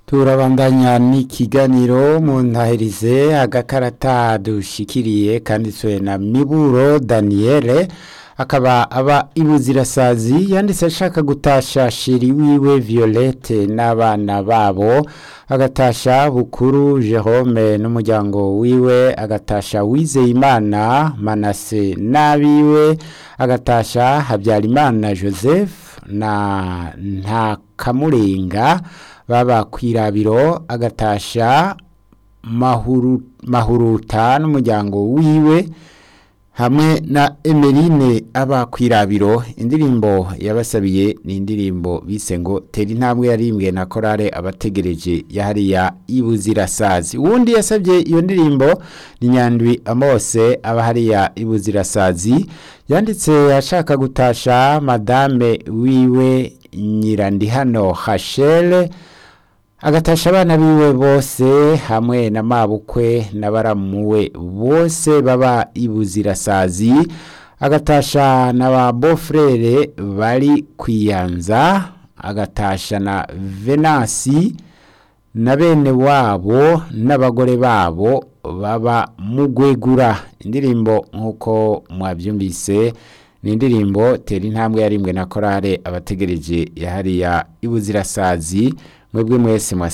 turabandanya n'ikiganiro mu ntahirize agakarata dushikiriye kanditswe na miburo daniyeli akaba aba ibuzirasazi yanditse ashaka gutasha shiri wiwe violette n'abana babo agatasha bukuru jerome n'umuryango wiwe agatasha wizeyimana manase n'abiwe agatasha habyarimana joseph na ntakamurenga baba kwirabiro agatasha mahuru, mahuruta n'umuryango wiwe hamwe na Emeline aba kwirabiro indirimbo yabasabiye ni indirimbo bise ngo tera intambwe yarimbwe na korale abategereje yahariya ibuzirasazi uwundi yasabye iyo ndirimbo ni nyandwi amose aba hariya ibuzirasazi yanditse ashaka gutasha madame wiwe nyirandihano hashele agatasha abana biwe bose hamwe na mabukwe n'abaramuwe bose baba ibuzirasazi agatasha na ba bofrere bari kwiyanza agatasha na venasi na bene wabo n'abagore babo baba mugwegura indirimbo nk'uko mwabyumvise ni indirimbo tera intambwe yarimbwe na korale abategereje yahariya ibuzirasazi mwebwe mwese mwase